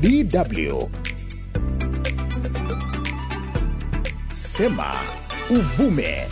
DW. Sema uvume.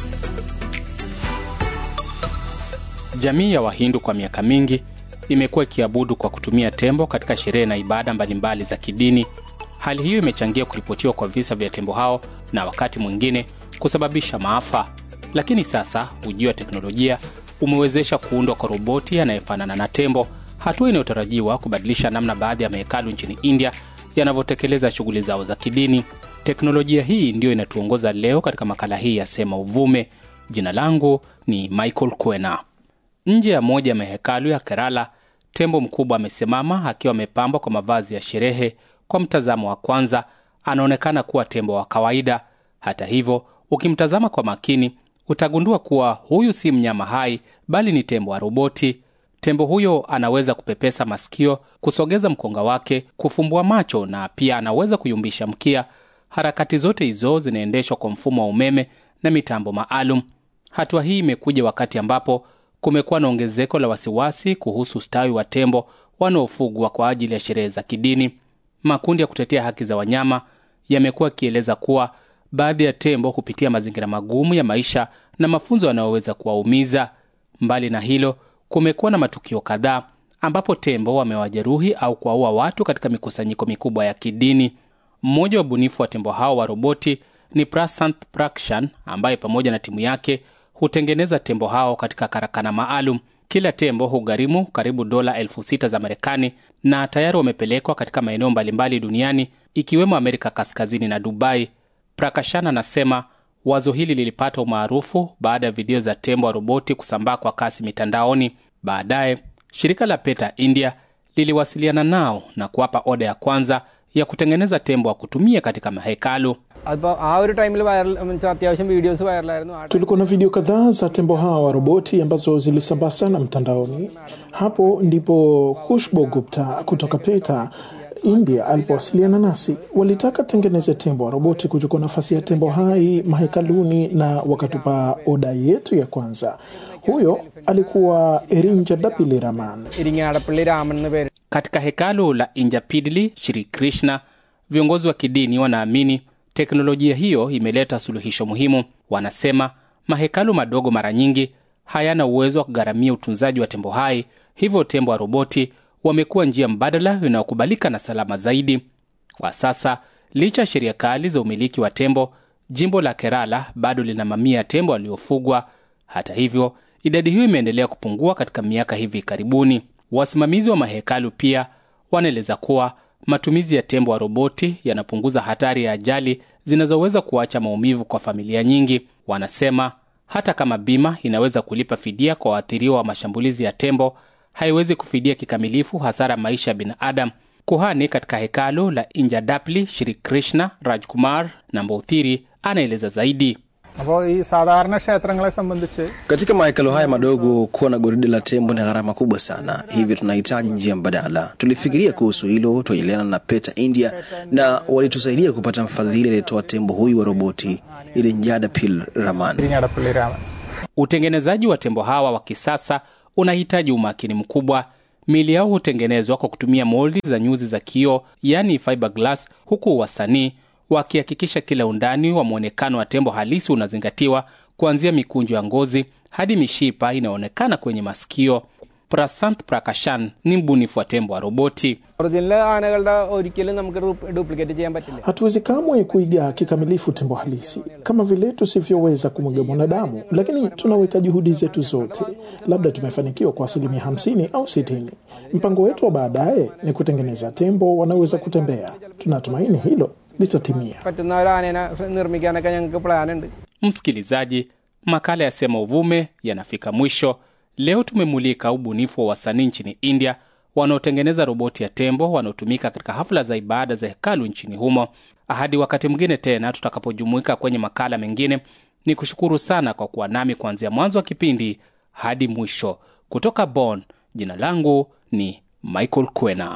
Jamii ya Wahindu kwa miaka mingi imekuwa ikiabudu kwa kutumia tembo katika sherehe na ibada mbalimbali za kidini. Hali hiyo imechangia kuripotiwa kwa visa vya tembo hao na wakati mwingine kusababisha maafa. Lakini sasa ujio wa teknolojia umewezesha kuundwa kwa roboti anayefanana na tembo, hatua inayotarajiwa kubadilisha namna baadhi ya mahekalu nchini India yanavyotekeleza shughuli zao za kidini. Teknolojia hii ndiyo inatuongoza leo katika makala hii ya Sema Uvume. Jina langu ni Michael Kwena. Nje ya moja ya mahekalu ya Kerala, tembo mkubwa amesimama akiwa amepambwa kwa mavazi ya sherehe. Kwa mtazamo wa kwanza, anaonekana kuwa tembo wa kawaida. Hata hivyo, ukimtazama kwa makini, utagundua kuwa huyu si mnyama hai, bali ni tembo wa roboti. Tembo huyo anaweza kupepesa masikio, kusogeza mkonga wake, kufumbua macho na pia anaweza kuyumbisha mkia. Harakati zote hizo zinaendeshwa kwa mfumo wa umeme na mitambo maalum. Hatua hii imekuja wakati ambapo kumekuwa na ongezeko la wasiwasi kuhusu ustawi wa tembo wanaofugwa kwa ajili ya sherehe za kidini. Makundi ya kutetea haki za wanyama yamekuwa yakieleza kuwa baadhi ya tembo hupitia mazingira magumu ya maisha na mafunzo yanayoweza kuwaumiza. Mbali na hilo, kumekuwa na matukio kadhaa ambapo tembo wamewajeruhi au kuwaua watu katika mikusanyiko mikubwa ya kidini. Mmoja wa ubunifu wa tembo hao wa roboti ni Prasant Prakshan ambaye pamoja na timu yake hutengeneza tembo hao katika karakana maalum. Kila tembo hugharimu karibu dola elfu sita za Marekani na tayari wamepelekwa katika maeneo mbalimbali duniani ikiwemo Amerika Kaskazini na Dubai. Prakashan anasema wazo hili lilipata umaarufu baada ya video za tembo wa roboti kusambaa kwa kasi mitandaoni. Baadaye shirika la PETA India liliwasiliana nao na kuwapa oda ya kwanza ya kutengeneza tembo wa kutumia katika mahekalu. അപ്പോൾ ആ ഒരു ടൈമിൽ വൈറൽ അത്യാവശ്യം വീഡിയോസ് വൈറലായിരുന്നു ആ Tulikuwa na video kadhaa za tembo hawa wa roboti ambazo zilisambaa sana mtandaoni. Hapo ndipo Khushbu Gupta kutoka PETA India alipowasiliana nasi. Walitaka tengeneze tembo wa roboti kuchukua nafasi ya tembo hai mahekaluni, na wakatupa oda yetu ya kwanza. Huyo alikuwa Erinja Dapili Raman. Iringadappally രാമൻ എന്ന് പേര് Katika hekalu la Injapidli Shri Krishna, viongozi wa kidini wanaamini teknolojia hiyo imeleta suluhisho muhimu. Wanasema mahekalu madogo mara nyingi hayana uwezo wa kugharamia utunzaji wa tembo hai, hivyo tembo wa roboti wamekuwa njia mbadala inayokubalika na salama zaidi. Kwa sasa, licha ya sheria kali za umiliki wa tembo, jimbo la Kerala bado lina mamia ya tembo waliofugwa. Hata hivyo, idadi hiyo imeendelea kupungua katika miaka hivi karibuni. Wasimamizi wa mahekalu pia wanaeleza kuwa matumizi ya tembo wa roboti yanapunguza hatari ya ajali zinazoweza kuacha maumivu kwa familia nyingi. Wanasema hata kama bima inaweza kulipa fidia kwa waathiriwa wa mashambulizi ya tembo, haiwezi kufidia kikamilifu hasara maisha ya binadamu. Kuhani katika hekalu la Injadapli Shri Krishna Rajkumar Namboothiri anaeleza zaidi. അപ്പോൾ ഈ സാധാരണ ക്ഷേത്രങ്ങളെ സംബന്ധിച്ച് Katika mahekalo haya madogo, kuwa na goride la tembo ni gharama kubwa sana, hivyo tunahitaji njia mbadala. Tulifikiria kuhusu hilo, tuajiliana na PETA India na walitusaidia kupata mfadhili aliyetoa tembo huyu wa roboti ili Njada Pil Raman. Iringadappally Raman Utengenezaji wa tembo hawa wa kisasa unahitaji umakini mkubwa. Mili yao hutengenezwa kwa kutumia moldi za nyuzi za kioo, yani fiberglass, huku wasanii wakihakikisha kila undani wa mwonekano wa tembo halisi unazingatiwa, kuanzia mikunjo ya ngozi hadi mishipa inayoonekana kwenye masikio. Prasant Prakashan ni mbunifu wa tembo wa roboti. Original ആനകളുടെ ഒരിക്കലും നമുക്ക് ഡ്യൂപ്ലിക്കേറ്റ് ചെയ്യാൻ പറ്റില്ല Hatuwezi kamwe kuiga kikamilifu tembo halisi kama vile tusivyoweza kumwiga mwanadamu, lakini tunaweka juhudi zetu zote. Labda tumefanikiwa kwa asilimia hamsini au sitini. Mpango wetu wa baadaye ni kutengeneza tembo wanaoweza kutembea. Tunatumaini hilo litatimia. പറ്റുന്ന ഒരു ആനേനെ നിർമ്മിക്കാനൊക്കെ ഞങ്ങൾക്ക് പ്ലാൻ ഉണ്ട് Msikilizaji, makala ya Sema Uvume yanafika mwisho. Leo tumemulika ubunifu wa wasanii nchini India wanaotengeneza roboti ya tembo wanaotumika katika hafla za ibada za hekalu nchini humo. Hadi wakati mwingine tena tutakapojumuika kwenye makala mengine, ni kushukuru sana kwa kuwa nami kuanzia mwanzo wa kipindi hadi mwisho. Kutoka Bonn, jina langu ni Michael Kwena.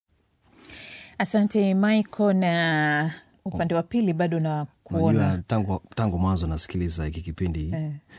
Asante Michael, na upande wa pili bado na kuona Unajua, tangu, tangu mwanzo nasikiliza hiki kipindi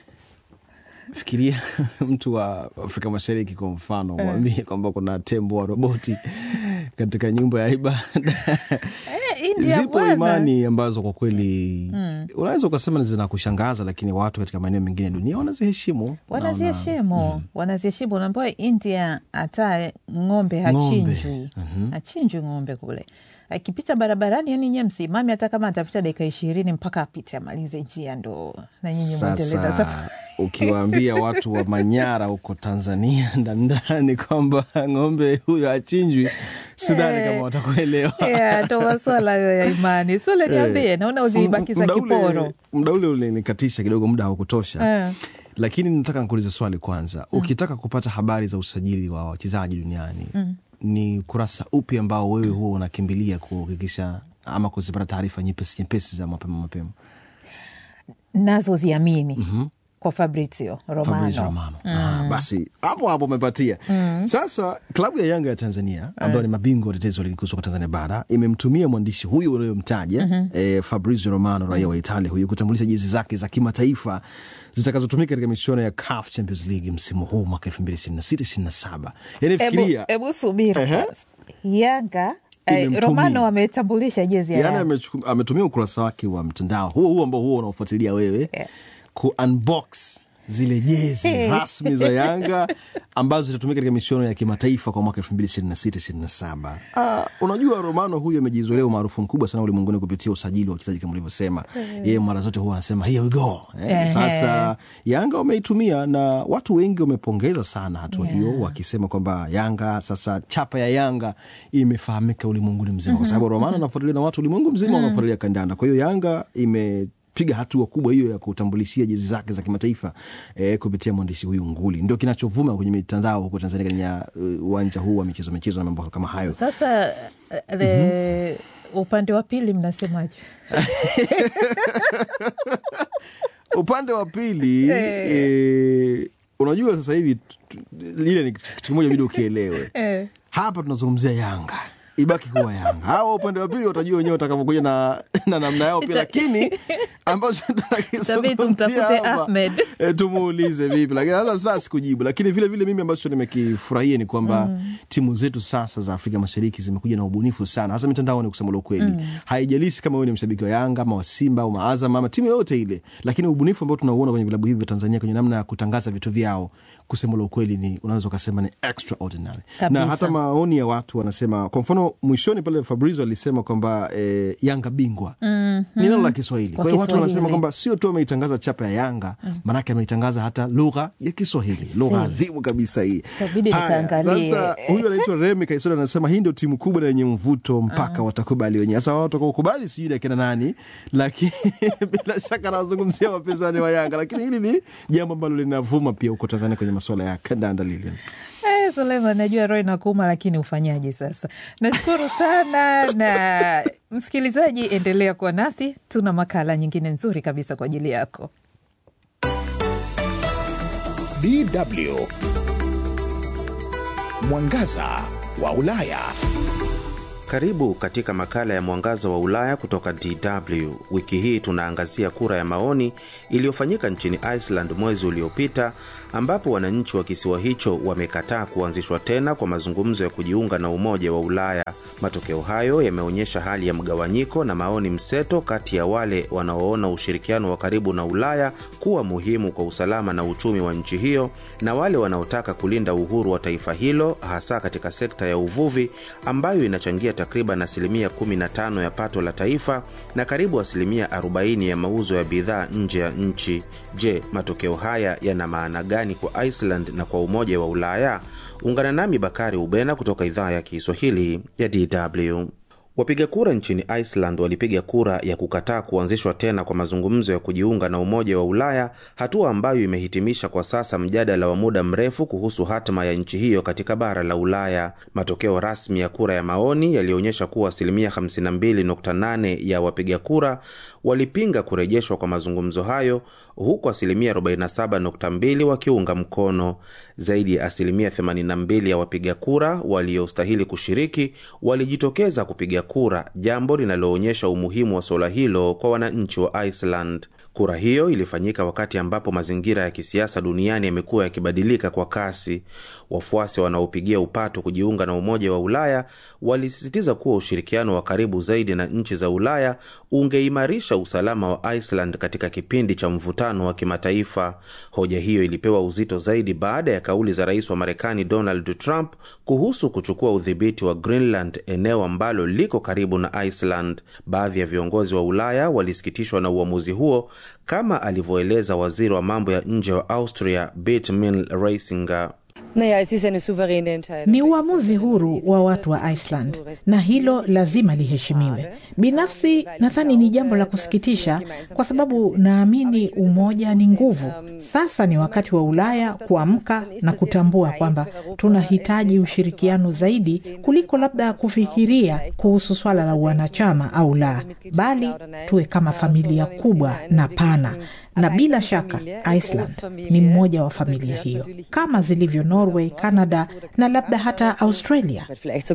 fikiria mtu wa Afrika Mashariki kwa mfano, mwambie kwamba kuna tembo wa roboti katika nyumba ya ibada Eh, India zipo bwana. imani ambazo kwa kweli unaweza ukasema zina kushangaza lakini watu katika maeneo mengine ya dunia wanaziheshimu wanaziheshimu wanaziheshimu unaambiwa india hata ng'ombe hachinjwi hachinjwi ng'ombe kule akipita barabarani yani nye msimami hata kama atapita dakika ishirini mpaka apite amalize njia ndo na nyinyi mwendelee na sasa safari. ukiwaambia watu wa manyara huko tanzania ndandani kwamba ng'ombe huyo achinjwi sidhani Eh. kama watakuelewa Yeah, ndo maswala hayo ya imani sule niambie naona ulibakiza Muda ule- kiporo muda ule ulinikatisha kidogo muda haukutosha Eh. lakini nataka nikuulize swali kwanza ukitaka kupata habari za usajili wa wachezaji duniani ni kurasa upi ambao wewe huwa unakimbilia kuhakikisha ama kuzipata taarifa nyepesi nyepesi za mapema mapema nazo ziamini kwa fabrizio romano, Fabrizio Romano. Ah, basi hapo hapo umepatia sasa klabu ya yanga ya tanzania ambayo ni mabingwa watetezi wa ligi kuu soka tanzania bara imemtumia mwandishi huyu unayomtaja eh, fabrizio romano raia wa italia huyu kutambulisha jezi zake za kimataifa zitakazotumika katika michuano ya CAF champions league msimu huu mwaka 2026 yani Ebu, fikiria ebu subiri Ehe. kwanza. yanga eh, Imemtumia. romano ametambulisha jezi ya yani Yanga. amechuku- ametumia ukurasa wake wa mtandao huo huo ambao huo unaofuatilia wewe Yeah. ku unbox zile jezi rasmi za yanga ambazo zitatumika katika michuano ya kimataifa kwa mwaka 2026 ah, unajua romano huyu amejizolea umaarufu mkubwa sana ulimwenguni kupitia usajili wa wachezaji kama ulivyosema yeye mara zote huwa anasema here we go eh, Ehe. sasa yanga wameitumia na watu wengi wamepongeza sana hatua hiyo wakisema kwamba yanga sasa chapa ya yanga imefahamika ulimwenguni mzima kwa sababu romano anafuatiliwa na watu ulimwengu mzima wanafuatilia kandanda kwa hiyo yanga ime piga hatua kubwa hiyo ya kutambulishia jezi zake za kimataifa eh, kupitia mwandishi huyu nguli ndio kinachovuma kwenye mitandao huko tanzania kwenye uh, uwanja huu wa michezo michezo na mambo kama hayo sasa eh, the upande wa pili mnasemaje upande wa pili eh, unajua sasa hivi t- t- ile ni kitu kimoja bidi ukielewe Eh. hapa tunazungumzia yanga ibaki kuwa yanga hawa upande wa pili watajua wenyewe watakavyokuja na, na namna yao pia Ita- lakini ambacho Itabidi tumtafute tunakizungumzia hapa, Ahmed. eh, tumuulize vipi lakini sasa sasa sikujibu lakini vile vile mimi ambacho nimekifurahia ni kwamba timu zetu sasa za afrika mashariki zimekuja na ubunifu sana hasa mitandaoni kusema ule ukweli haijalishi kama wewe ni mshabiki wa yanga ama wa simba au maazam ama timu yoyote ile lakini ubunifu ambao tunauona kwenye vilabu hivi vya tanzania kwenye namna ya kutangaza vitu vyao kusema ule ukweli ni unaweza ukasema ni extraordinary Kabisa. na hata maoni ya watu wanasema kwa mfano mwishoni pale fabrizio alisema kwamba eh, yanga bingwa mm-hmm. ni neno la kiswahili Kwa kwa hiyo watu wanasema Kiswahili. kwamba sio tu ameitangaza chapa ya yanga maanake ameitangaza hata lugha ya kiswahili lugha adhimu kabisa hii Itabidi Haya, nikaangalie. sasa huyu anaitwa remi kaisori anasema hii ndio timu kubwa na yenye mvuto mpaka watakubali wenyewe sasa wao watakaokubali sijui ni akina nani lakini bila shaka anawazungumzia wapinzani wa yanga lakini hili ni jambo ambalo linavuma pia huko tanzania kwenye masuala ya kandanda lilian Eh, Suleiman, najua roho inakuuma, lakini ufanyaje sasa? Nashukuru sana na msikilizaji, endelea kuwa nasi, tuna makala nyingine nzuri kabisa kwa ajili yako. DW Mwangaza wa Ulaya. Karibu katika makala ya Mwangaza wa Ulaya kutoka DW. Wiki hii tunaangazia kura ya maoni iliyofanyika nchini Iceland mwezi uliopita, ambapo wananchi wa kisiwa hicho wamekataa kuanzishwa tena kwa mazungumzo ya kujiunga na Umoja wa Ulaya. Matokeo hayo yameonyesha hali ya mgawanyiko na maoni mseto kati ya wale wanaoona ushirikiano wa karibu na Ulaya kuwa muhimu kwa usalama na uchumi wa nchi hiyo na wale wanaotaka kulinda uhuru wa taifa hilo hasa katika sekta ya uvuvi ambayo inachangia takriban asilimia 15 ya pato la taifa na karibu asilimia 40 ya mauzo ya bidhaa nje ya nchi. Je, matokeo haya yana maana gani kwa Iceland na kwa Umoja wa Ulaya? Ungana nami Bakari Ubena kutoka idhaa ya Kiswahili ya DW. Wapiga kura nchini Iceland walipiga kura ya kukataa kuanzishwa tena kwa mazungumzo ya kujiunga na Umoja wa Ulaya, hatua ambayo imehitimisha kwa sasa mjadala wa muda mrefu kuhusu hatima ya nchi hiyo katika bara la Ulaya. Matokeo rasmi ya kura ya maoni yalionyesha kuwa asilimia 52.8 ya wapiga kura walipinga kurejeshwa kwa mazungumzo hayo, huku asilimia 47.2 wakiunga mkono. Zaidi ya asilimia 82 ya wapiga kura waliostahili kushiriki walijitokeza kupiga kura, jambo linaloonyesha umuhimu wa suala hilo kwa wananchi wa Iceland. Kura hiyo ilifanyika wakati ambapo mazingira ya kisiasa duniani yamekuwa yakibadilika kwa kasi. Wafuasi wanaopigia upato kujiunga na Umoja wa Ulaya walisisitiza kuwa ushirikiano wa karibu zaidi na nchi za Ulaya ungeimarisha usalama wa Iceland katika kipindi cha mvutano wa kimataifa. Hoja hiyo ilipewa uzito zaidi baada ya kauli za rais wa Marekani Donald Trump kuhusu kuchukua udhibiti wa Greenland, eneo ambalo liko karibu na Iceland. Baadhi ya viongozi wa Ulaya walisikitishwa na uamuzi huo, kama alivyoeleza waziri wa mambo ya nje wa Austria Birgit Reisinger. Ni uamuzi huru wa watu wa Iceland na hilo lazima liheshimiwe. Binafsi nadhani ni jambo la kusikitisha, kwa sababu naamini umoja ni nguvu. Sasa ni wakati wa Ulaya kuamka na kutambua kwamba tunahitaji ushirikiano zaidi kuliko labda kufikiria kuhusu swala la wanachama au la, bali tuwe kama familia kubwa na pana na bila shaka Iceland ni mmoja wa familia hiyo kama zilivyo Norway, Canada na labda hata Australia.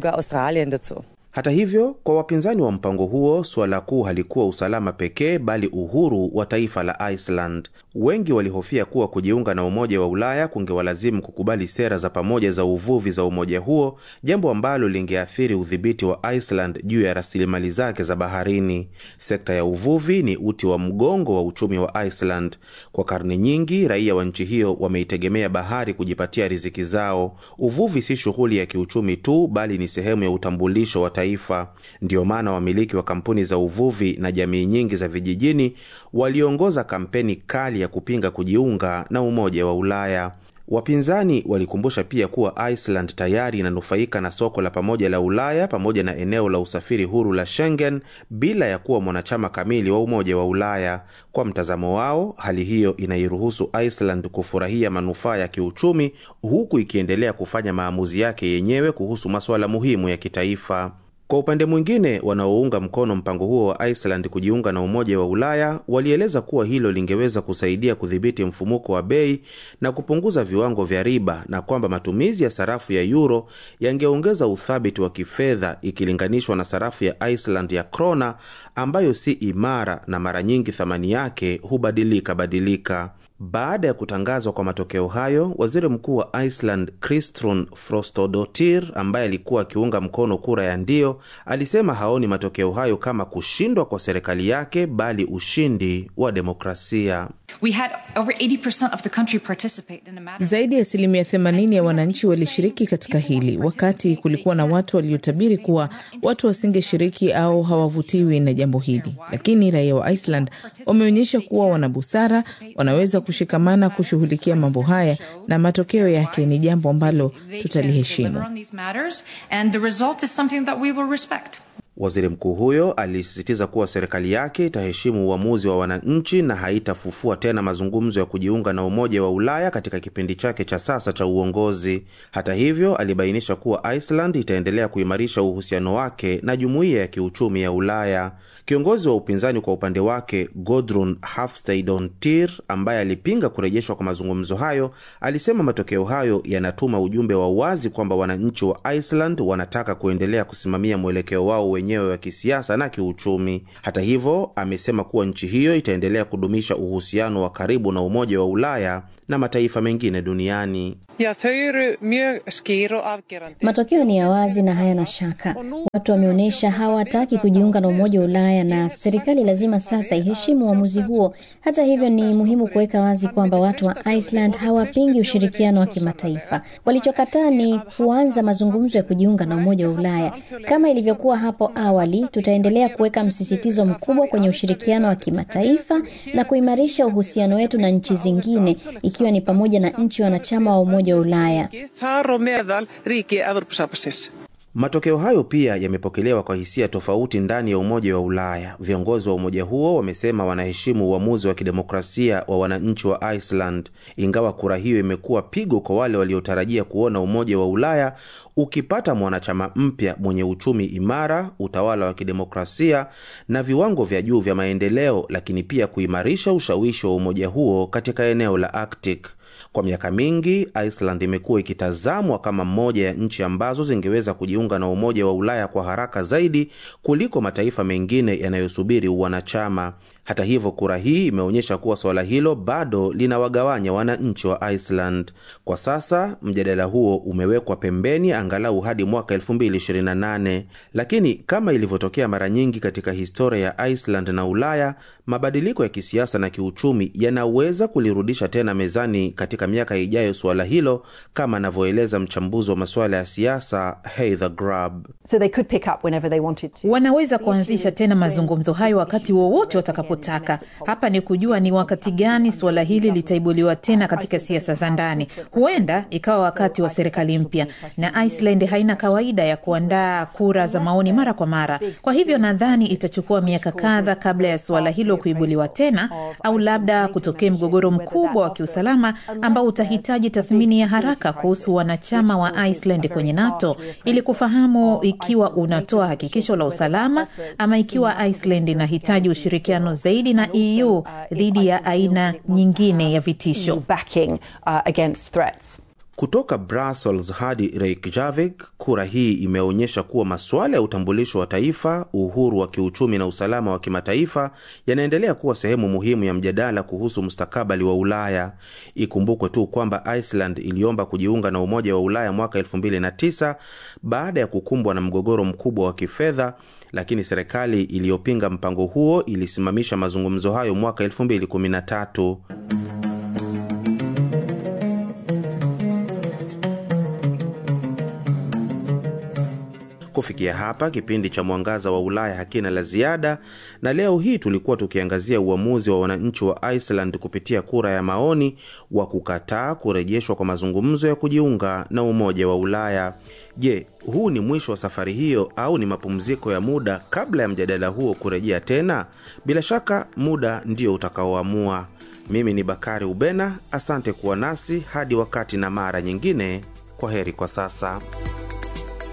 Hata hivyo, kwa wapinzani wa mpango huo, suala kuu halikuwa usalama pekee, bali uhuru wa taifa la Iceland. Wengi walihofia kuwa kujiunga na Umoja wa Ulaya kungewalazimu kukubali sera za pamoja za uvuvi za umoja huo, jambo ambalo lingeathiri udhibiti wa Iceland juu ya rasilimali zake za baharini. Sekta ya uvuvi ni uti wa mgongo wa uchumi wa Iceland. Kwa karne nyingi, raia wa nchi hiyo wameitegemea bahari kujipatia riziki zao. Uvuvi si shughuli ya kiuchumi tu, bali ni sehemu ya utambulisho wa taifa. Ndiyo maana wamiliki wa kampuni za uvuvi na jamii nyingi za vijijini waliongoza kampeni kali ya kupinga kujiunga na Umoja wa Ulaya. Wapinzani walikumbusha pia kuwa Iceland tayari inanufaika na soko la pamoja la Ulaya pamoja na eneo la usafiri huru la Schengen bila ya kuwa mwanachama kamili wa Umoja wa Ulaya. Kwa mtazamo wao, hali hiyo inairuhusu Iceland kufurahia manufaa ya kiuchumi huku ikiendelea kufanya maamuzi yake yenyewe kuhusu masuala muhimu ya kitaifa. Kwa upande mwingine, wanaounga mkono mpango huo wa Iceland kujiunga na Umoja wa Ulaya walieleza kuwa hilo lingeweza kusaidia kudhibiti mfumuko wa bei na kupunguza viwango vya riba na kwamba matumizi ya sarafu ya euro yangeongeza uthabiti wa kifedha ikilinganishwa na sarafu ya Iceland ya krona ambayo si imara na mara nyingi thamani yake hubadilika badilika. Baada ya kutangazwa kwa matokeo hayo, waziri mkuu wa Iceland Kristrún Frostadóttir, ambaye alikuwa akiunga mkono kura ya ndio, alisema haoni matokeo hayo kama kushindwa kwa serikali yake, bali ushindi wa demokrasia. We had over 80% of the country participate in a matter... Zaidi ya asilimia 80 ya wananchi walishiriki katika hili, wakati kulikuwa na watu waliotabiri kuwa watu wasingeshiriki au hawavutiwi na jambo hili. Lakini raia wa Iceland wameonyesha kuwa wana busara, wanaweza kushikamana kushughulikia mambo haya, na matokeo yake ni jambo ambalo tutaliheshimu. Waziri mkuu huyo alisisitiza kuwa serikali yake itaheshimu uamuzi wa wananchi na haitafufua tena mazungumzo ya kujiunga na Umoja wa Ulaya katika kipindi chake cha sasa cha uongozi. Hata hivyo, alibainisha kuwa Iceland itaendelea kuimarisha uhusiano wake na Jumuiya ya Kiuchumi ya Ulaya. Kiongozi wa upinzani kwa upande wake, Gudrun Hafstadottir, ambaye alipinga kurejeshwa kwa mazungumzo hayo, alisema matokeo hayo yanatuma ujumbe wa wazi kwamba wananchi wa Iceland wanataka kuendelea kusimamia mwelekeo wao wenyewe wa kisiasa na kiuchumi. Hata hivyo, amesema kuwa nchi hiyo itaendelea kudumisha uhusiano wa karibu na Umoja wa Ulaya na mataifa mengine duniani. Matokeo ni ya wazi na hayana shaka. Watu wameonyesha hawataki kujiunga na Umoja wa Ulaya na serikali lazima sasa iheshimu uamuzi huo. Hata hivyo, ni muhimu kuweka wazi kwamba watu wa Iceland hawapingi ushirikiano wa kimataifa. Walichokataa ni kuanza mazungumzo ya kujiunga na Umoja wa Ulaya. Kama ilivyokuwa hapo awali, tutaendelea kuweka msisitizo mkubwa kwenye ushirikiano wa kimataifa na kuimarisha uhusiano wetu na nchi zingine ikiwa ni pamoja na nchi wanachama wa Umoja wa Ulaya. Matokeo hayo pia yamepokelewa kwa hisia tofauti ndani ya Umoja wa Ulaya. Viongozi wa umoja huo wamesema wanaheshimu uamuzi wa kidemokrasia wa wananchi wa Iceland, ingawa kura hiyo imekuwa pigo kwa wale waliotarajia kuona Umoja wa Ulaya ukipata mwanachama mpya mwenye uchumi imara, utawala wa kidemokrasia na viwango vya juu vya maendeleo, lakini pia kuimarisha ushawishi wa umoja huo katika eneo la Arctic. Kwa miaka mingi Iceland imekuwa ikitazamwa kama moja ya nchi ambazo zingeweza kujiunga na Umoja wa Ulaya kwa haraka zaidi kuliko mataifa mengine yanayosubiri uwanachama. Hata hivyo, kura hii imeonyesha kuwa suala hilo bado linawagawanya wananchi wa Iceland. Kwa sasa mjadala huo umewekwa pembeni angalau hadi mwaka 2028, lakini kama ilivyotokea mara nyingi katika historia ya Iceland na Ulaya, mabadiliko ya kisiasa na kiuchumi yanaweza kulirudisha tena mezani katika miaka ijayo suala hilo, kama anavyoeleza mchambuzi wa masuala ya siasa Heather Grab. So they could pick up whenever they wanted to. Wanaweza kuanzisha tena mazungumzo hayo wakati wowote watakapotaka. Hapa ni kujua ni wakati gani suala hili litaibuliwa tena katika siasa za ndani. Huenda ikawa wakati wa serikali mpya, na Iceland haina kawaida ya kuandaa kura za maoni mara kwa mara. Kwa hivyo nadhani itachukua miaka kadha kabla ya suala hilo kuibuliwa tena, au labda kutokea mgogoro mkubwa wa kiusalama ambao utahitaji tathmini ya haraka kuhusu wanachama wa Iceland kwenye NATO ili kufahamu ikiwa unatoa hakikisho la usalama ama ikiwa Iceland inahitaji ushirikiano zaidi na EU dhidi ya aina nyingine ya vitisho. Kutoka Brussels hadi Reykjavik, kura hii imeonyesha kuwa masuala ya utambulisho wa taifa, uhuru wa kiuchumi na usalama wa kimataifa yanaendelea kuwa sehemu muhimu ya mjadala kuhusu mustakabali wa Ulaya. Ikumbukwe tu kwamba Iceland iliomba kujiunga na Umoja wa Ulaya mwaka 2009 baada ya kukumbwa na mgogoro mkubwa wa kifedha, lakini serikali iliyopinga mpango huo ilisimamisha mazungumzo hayo mwaka 2013. Kufikia hapa kipindi cha Mwangaza wa Ulaya hakina la ziada, na leo hii tulikuwa tukiangazia uamuzi wa wananchi wa Iceland kupitia kura ya maoni wa kukataa kurejeshwa kwa mazungumzo ya kujiunga na Umoja wa Ulaya. Je, huu ni mwisho wa safari hiyo au ni mapumziko ya muda kabla ya mjadala huo kurejea tena? Bila shaka muda ndio utakaoamua. Mimi ni Bakari Ubena, asante kuwa nasi hadi wakati na mara nyingine. Kwa heri kwa sasa.